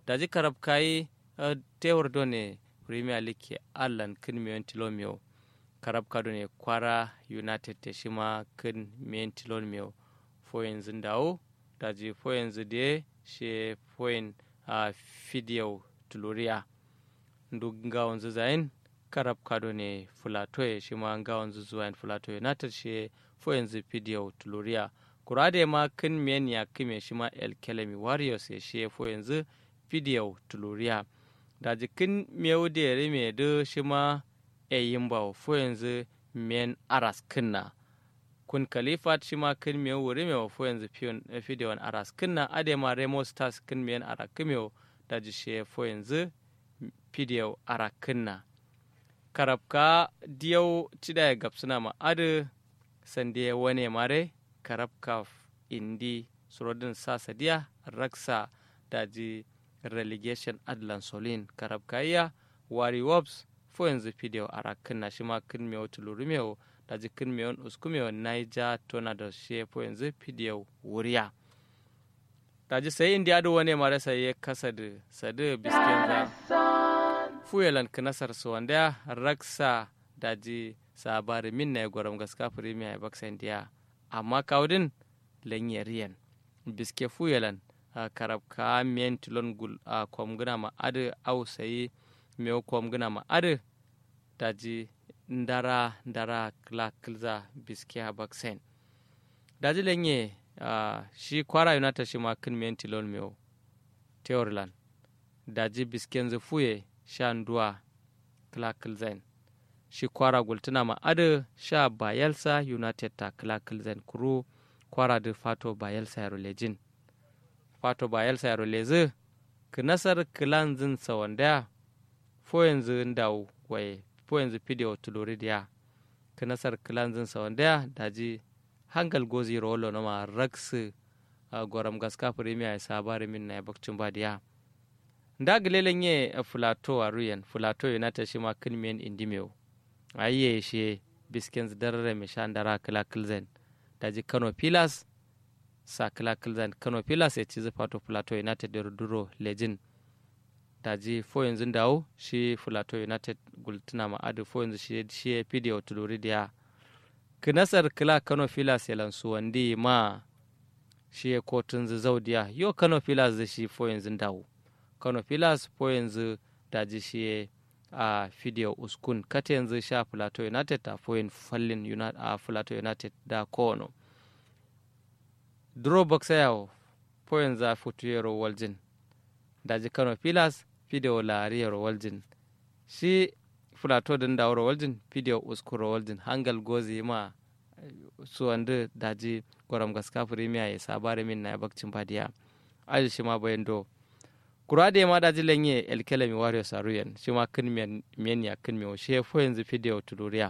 daji karab kayi uh, tewar do ne premier league allan kin miyon tilomio karab kado ne kwara united te shima kin miyon tilomio fo yanzu dawo daji fo yanzu de she foyin a uh, fidiyau tuluria ndu ngawon zain karab kado ne fulatoye shima ngawon zuzuwa fulato united she fo yanzu fidiyau tuluria kurade ma kin miyan ya kime shima el kelemi warriors ya she fo yanzu fidiyau tuluria da jikin miyau da yare mai da shi ma yayin ba fo yanzu miyan aras kinna kun kalifat shi ma kin miyau wuri mai fo yanzu fidiyon aras kinna ade ma remo stars kin miyan ara kimiyau da ji shi fo yanzu fidiyau ara kinna karabka diyau cida ya gabsuna ma adu sande wane mare karabka indi surodin sa sadiya raksa daji relegation adlan solin karab kaiya wari wops fo yanzu fideo ara kinna shi ma kin mewo tuluru mewo da ji kin mewon usku mewo naija tona da she fo yanzu fideo wuriya da ji sai indi adu wani mara sai ya kasa da sadu bisken za fuyelan kinasar su wanda raksa da ji sabari min na ya gwaram gaska premier ya baksa indiya amma kawudin lanyariyan biske fuyelan Uh, karab ka miyen tilon gul a uh, kom gina ma adu au sayi mew kom gina ma adu daji ndara ndara kla kilza biske ha baksen daji lenye uh, shi kwara united shi ma kin miyen tilon mew teorlan daji bisken zu fuye sha nduwa kla kilzen shi kwara gultuna ma adu sha bayelsa united ta kla kilzen kuru kwara da fato bayelsa yaro lejin fato ba yalsa yaro leze ki nasar kilan zin sawanda fo yanzu ndaw waye fo yanzu pidio tulori dia ki nasar kilan zin sawanda daji hangal gozi rolo no ma raksu a goram gaska premier ya sabari min na bakcin ba dia nda gilelen ye fulato a ruyen fulato united shi ma kin men indimeo ayye shi biskins darare me shandara kila kilzen daji kano pilas sa kila kilzan kano pilas ya ci fato plateau united da duro lejin daji fo yanzu dawo shi plateau united gultuna ma'adu fo yanzu shi shi ya fi da tuluri da kinasar kila kano pilas ya lansu wandi ma shi ya kotun zaudiya yo kano pilas da shi fo yanzu dawo kano pilas fo yanzu daji shi a fidiyo uskun kata yanzu sha plateau united ta fo yin fallin a plateau united da kono draw box yawo po yanzu a futu yaro waljin daji kano pilas video lari yaro waljin shi fulato din da waro waljin video uskuro waljin hangal gozi ma su wanda daji gwaram gaska premier ya sabare min na bakcin badiya aji shi ma bayan do kurade ma daji lenye elkele mi wario saruyen shi ma kin men ya kin mi shi fo yanzu video tuduriya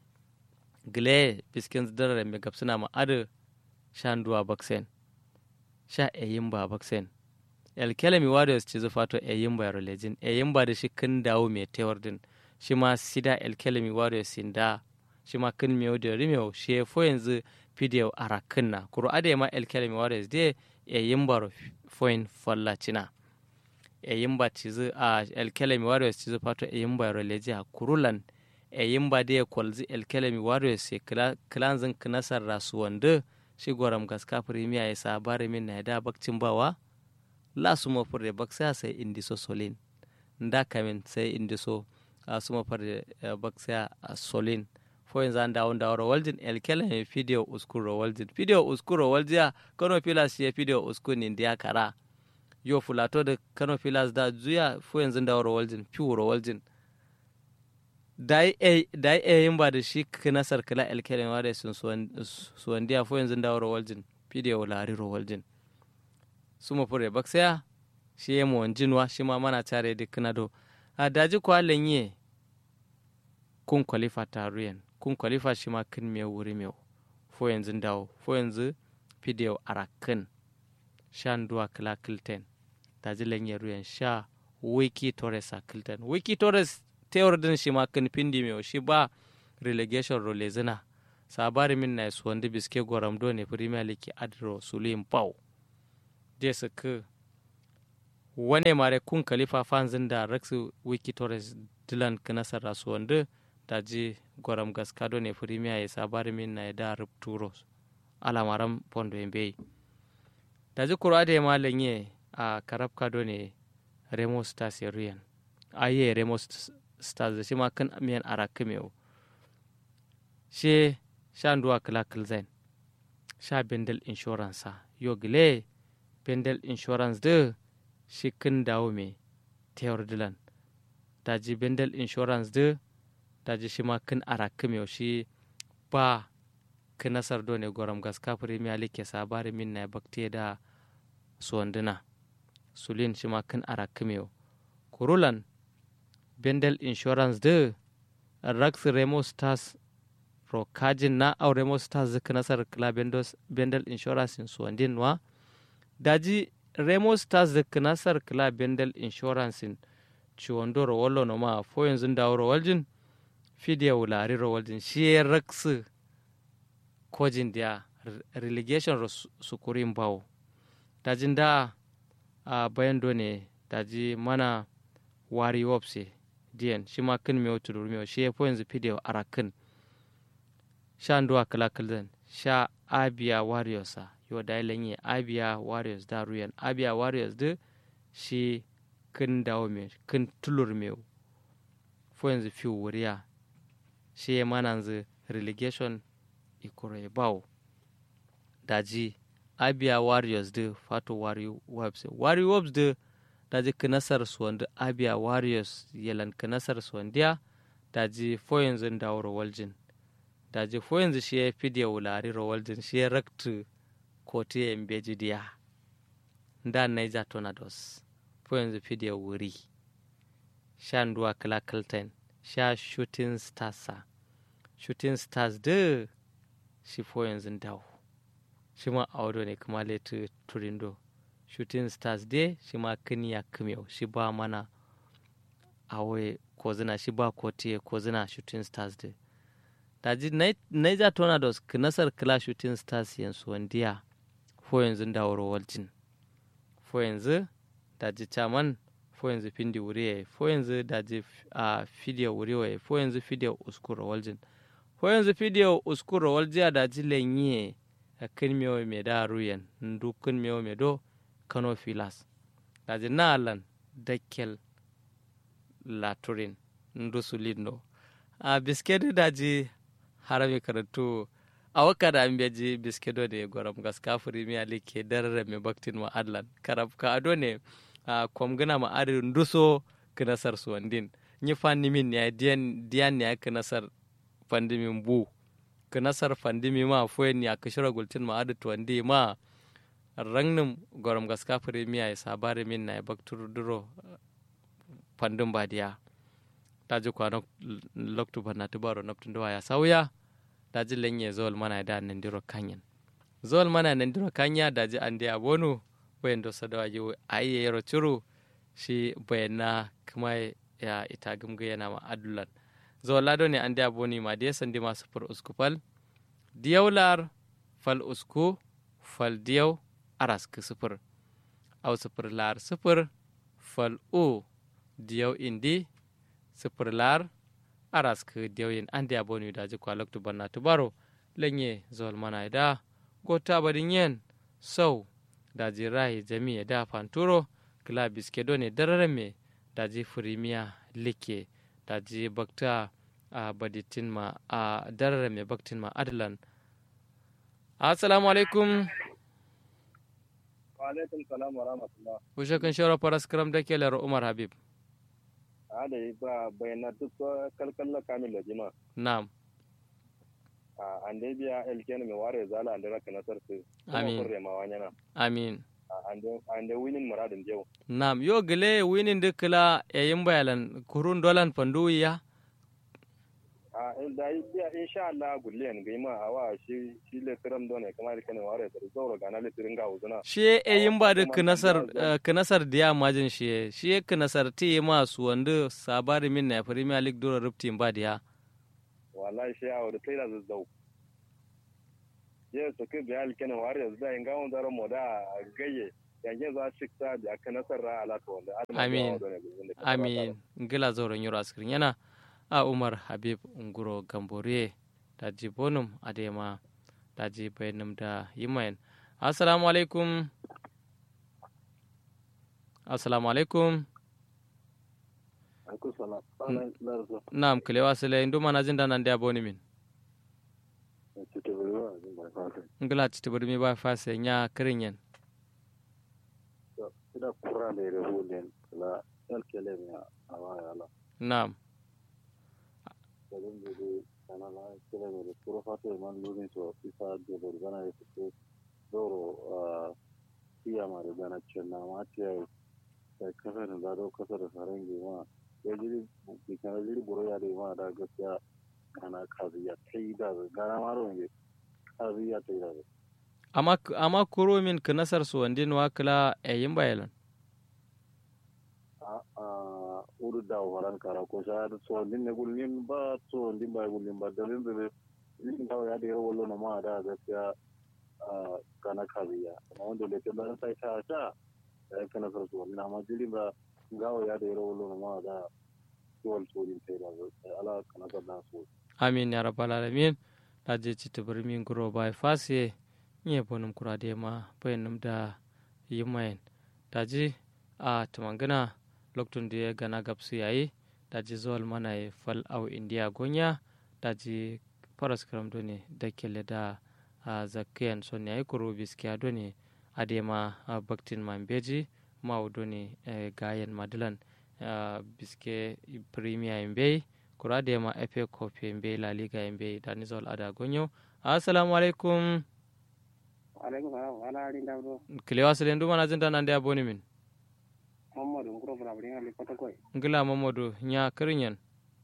gle biskin zidare mai gabsuna ma adu shanduwa baksen sha eyimba baksen elkelemi warriors ci zufato eyimba yaro lejin eyimba da shi kin dawo mai tewar din shi ma sida elkelemi warriors sin da shi ma kin miyo da rimeo shi fo yanzu video arakin na kuro ade ma elkelemi warriors de eyimba foin falla cina eyimba ci zu a elkelemi warriors ci zufato eyimba yaro leji a kurulan eyimba de kwalzi elkelemi warriors se kilanzin kinasar rasuwanda shi goram gaska premier ya sabari min na da bakcin bawa la su mo furde baksa sai indiso solin nda kamin sai indiso a su mo furde baksa solin fo yanzu an dawo da waro waljin elkela ne video uskuro waljin video uskuro waljiya kano pilas ya video uskun indiya kara yo fulato da kano pilas da zuya fo yanzu da waro waljin piwuro waljin dai e yin ba da shi kinasar kila elkelen wa da sun suwandiya fo yanzu da waro waljin video lari ro waljin su ma fure baksaya shi ya mu wanjinwa shi ma mana tare da kinado a daji kwa lenye kun kwalifa taruyan kun kwalifa shi ma kin me wuri me fo yanzu dawo fo yanzu video arakin shan duwa kila kilten daji lenye ruyan sha wiki torres a kilten wiki torres tewar din shi ma kan pindi mai shi ba relegation role zina sabari min na su wanda biske goram do ne premier league adro sulim pau je su ka wane mare kun kalifa fanzin da rexu wiki torres dilan kinasar rasu wanda da ji gwaram gaskado ne firimiya ya sabari min na da rupturo alamaran pondo yembe da ji kura da ya malanye a karab kado ne remo stars ya riyan aye remo stars da shi ma kan miyan arakimeo she sha nduwa kila kilzain sha bendel insurance yo gile bendel insurance de shi kin dawo me tewar dilan daji bendel insurance de daji shi ma kin arakimeo shi ba kinasar do ne goram gaska premier league ke sabari min na bakte da suwanduna sulin shi ma kin arakimeo kurulan bendel insurance de rax remo stars ro kajin na au remo stars zika nasar kla bendel insurance in suwandin wa daji remo stars zika nasar kla bendel insurance in ciwondo ro wallo no ma fo yanzu dawo ro waljin fidiya wulari ro waljin shi rax kojin dia relegation ro sukurin bawo dajin da a bayan do ne daji mana wari wopse diyan shi ma kin mewo tudur mewo shi fo yanzu fidiya arakin sha nduwa kala kalzan sha abia warriors a yo da lenye abia warriors da ruyan abia warriors de shi kin dawo me kin tulur me fo yanzu fi wuriya shi ya mana yanzu relegation ikoro ya bawo daji abia warriors de fato wari webs wari webs de daji kinasar suwanda abia warriors yelan kinasar suwandiya daji fo yanzu dawo waljin daji fo yanzu shi ya fi da wulari rawaldin shi ya raktu koti ya mbeji diya da naija tornadoes fo yanzu fi da wuri sha nduwa kala kalten sha shooting stars shooting stars de shi fo yanzu dawo shi ma audo ne kuma letu turindo shooting stars de shi ma kiniya kimiyau shi ba mana awe kozina shi ba koti kozina shooting stars de daji naija tornadoes kinasar kila shooting stars yanzu wandiya fo yanzu da waljin fo yanzu daji chaman fo yanzu pindi wuriye fo yanzu daji a fidiyo wuriwe fo yanzu fidiyo uskuro waljin fo yanzu fidiyo uskuro waljiya daji lenye a kin mewo me da ruyen ndu kin mewo me do kano filas daji na alan dakkel laturin ndu sulindo a biskedi daji harami karatu a waka da an beji biskedo da goram gaska firimiya like darare mai baktin ma adlan karab ka ado ne a kwamgana ma adin duso kinasar suwandin ni fanni min ya diyan diyan ya kinasar fandimin bu kinasar fandimi ma foyen ya kishira gultin ma adu tuwandi ma rangnin goram gaska firimiya ya sabari min na ya baktur duro fandin badiya daji kwano loktu bana tubaro naptun do ya sauya daji lenye zol mana da nan diro kanyen zol mana nan diro kanya daji ande abonu bayan do sadawa yi ayi yero churu shi bayana kuma ya ita gumga yana ma adulan zol lado ne ande aboni ma de sandi ma sufur usku fal diyaular fal usku fal diyaw aras ku sufur au sufur lar sufur fal u diyaw indi sifir lar aras ke dewyin ande aboni daji kwa loktu banna tubaro lenye zol mana da gota badin yen sau daji rai jami da fanturo kila biske done darare me daji firimiya like daji bakta a baditin ma a darare me baktin ma adlan assalamu alaikum wa alaikum salam wa rahmatullah ushe kan shawara faras karam da ke umar habib ada ba bayana duk kalkalla kamil da jima na'am a ande biya elken me ware zala ande raka nasar su Amin. kurre ma wanyana amin ande ande winin muradin jew Naam, yo gele winin de kila e yimba yalan kurun dolan pandu ya. a da biya insha Allah gullen gaima awa shi shi le tiram done kamar kan ware da zoro gana le tirin ga uzuna Shi e yimba de kuma kinasar kan da- kinasar diya majin shi shi e kinasar ti ma su wanda sabari min na Premier League dora rupti ba diya. wallahi shi awo da kai da zazzau ye so ke biya elken ware da inga on daro moda gaye yanke za shi ta da aka nasara ala to wanda amin amin ngila zoron yoro askirin yana a umar habib nguro gambore da jibonum adema da jibainum da yimayen assalamu alaikum assalamu alaikum Naam, kilewa sile ndu mana zinda na ndia boni min. Ngila chitiburi mi ba fase nya kirinyen. Ida kura le re hulen la el kele mi awa yala. Naam. Kalin de kana la kele mi kuro fatu man luni so isa de bor gana e doro iya mare gana chenna ma tiya kai kasar da do kasar sarangi ma ya jiri bikana jiri buro ya da ma da gaskiya kana kaziya ta yi da gana maro ne kaziya ta yi da amma amma kuro min ka nasar su wandin wa kala ayin bayalan a a uru da waran kara ko sha da so din ne gulin ba so din ba gulin ba dalin da din da ya da yawo na ma da gaskiya a kana kaziya amma wanda da ta sai ta ta ya kana sarsu wannan amma jiri ba gawo ya da yaro wolo ma da tuwal turin sai da ala kana ga da so amin ya rabbal alamin da je ci tabir min guro bai fase nye bonum kura de ma bayanum da yimayen da ji a tumangana loktun da ya gana gapsu yayi da ji zuwal mana ya fal au indiya gonya da ji faras karam ne da kele da zakiyan son yayi kuro biskiya done adema baktin mambeji mawdo ne gayen madalan biske premier mbe kura da ma efe kofi mbe la liga mbe da nizol ada gonyo assalamu alaikum alaikum salam ala ari ndabdo kilewa sile ndu mana zinta nande aboni min mamadu nguro bra bringa li kota koy ngila mamadu nya kirinyen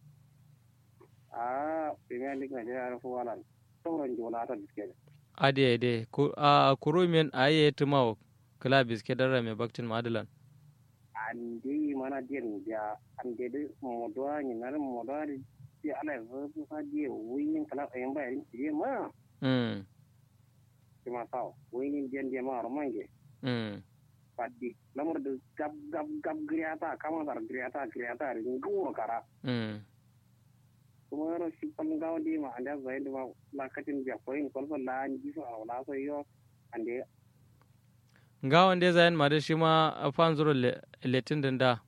a premier league na jara fu wala tawro njola ata biske ade ade a kuru min aye tumawo kila biske dara me baktin madalan andi mana den ja ande de modo ni na modo di ala zo fa di winin kala en ba yin di ma mm ma saw winin den di ma romange mm padi lamur de gab gab gab griata kama dar griata griata ri nguro kara mm kuma ro shi pan gaw di ma anda zai de ma la katin ja ko in kon la ni so awla so yo ande nga wanda zayen ma da shi ma fan zuro letin din da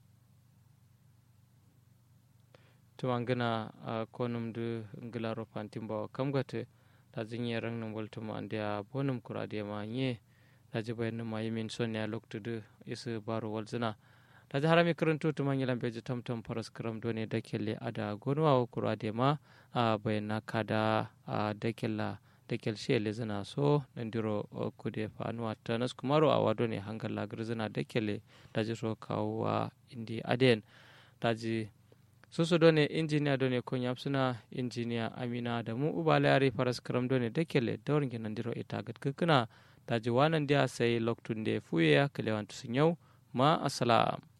to an gina a konum da ngila ro fantin ba kam gate da jin ye rang nan walto ma da bonum kura da ma nye da ji bayan ma yimin son ya lokto da isu baro walzina da ji harami karanto to man yilan beji tamtam faras karam do ne da kelle ada gonwa kura da ma a bayan na kada a da kella da kelshe le zina so nandiro kude fanuwa ta nas kumaro a wado ne hangar lagar zina da kele da ji so kawo wa indi aden da ji susu do ne injiniya do ne kunya suna injiniya amina da mu ubala yare faras karam do ne da kele da wurin nandiro ita gatkakuna da ji wanan dia sai loktun da fuye ya kalewan sun yau ma asalam